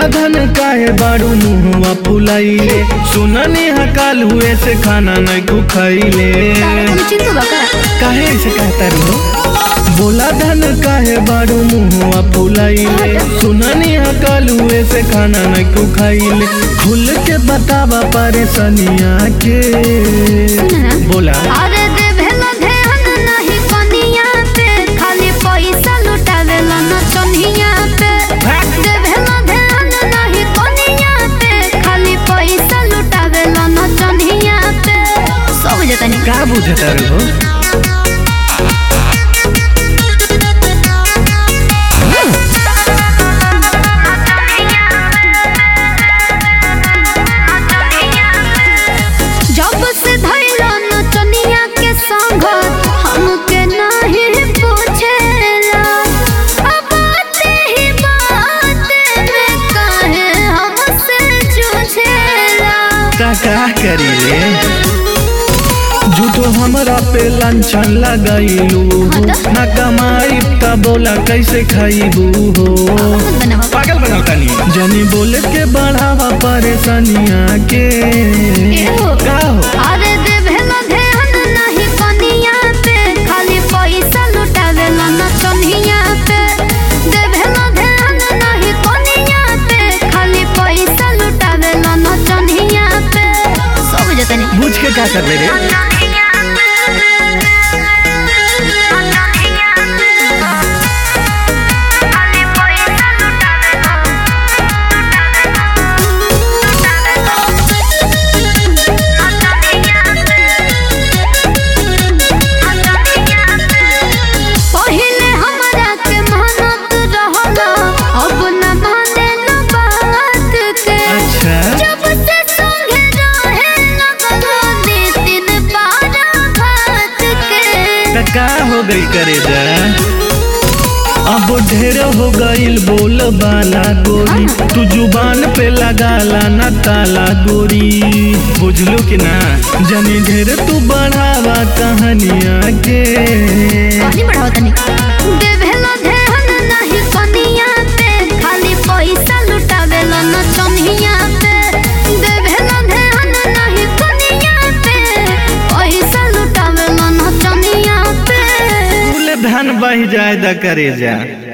धन काहे बारू मुहवा फुलाइले सुननी हकाल हुए से खाना नहीं को खाइले तुम चिंतु बका काहे ऐसे कहता रो बोला धन काहे बारू मुहवा फुलाइले सुननी हकाल हुए से खाना नहीं को खाइले खुल के बतावा परेशानिया के सुना बोला अरे देवेला ध्यान नहीं कनिया पे खाली पैसा लुटावेला नचनिया पे देवेला ध्यान नहीं कनिया पे खाली पैसा लुटावेला नचनिया पे सब जतनी का बुझता रो जब से धैला नचनिया के संग हमके नहीं पूछेला अब बाते ही बाते में काहे हमसे जूझेला का का करी रे झूठो हमरा पे लांछन लगाइलू ना कमाई त बोला कैसे खाइबू हो बनावा पागल बनाता नहीं जनी बोले के बढ़ावा परेशानिया के एहो। का हो अरे देवेला ध्यान नहीं कनिया पे खाली पैसा लुटावेला नचनिया पे देवेला ध्यान नहीं कनिया पे खाली पैसा लुटावेला नचनिया पे सब जतनी बुझ के का कर रे पहिले हमरा के मेहनत रहला अब न माने न बात के अच्छा जब से संगे रहे लगलो दिन बारा भात के त का हो गई करे जा अब ढेर हो गईल बोल बाला गोरी तू जुबान पे लगाला ना ताला गोरी बुझलो कि ना जनी ढेर तू बढ़ावा कहानिया के कहानी बढ़ाओ तनी देवेला ध्यान नहीं कनिया पे खाली पैसा लुटावेला नचनिया पे देवेला ध्यान नहीं कनिया पे पैसा लुटावेला नचनिया पे फूल धन बह जाए द करे जा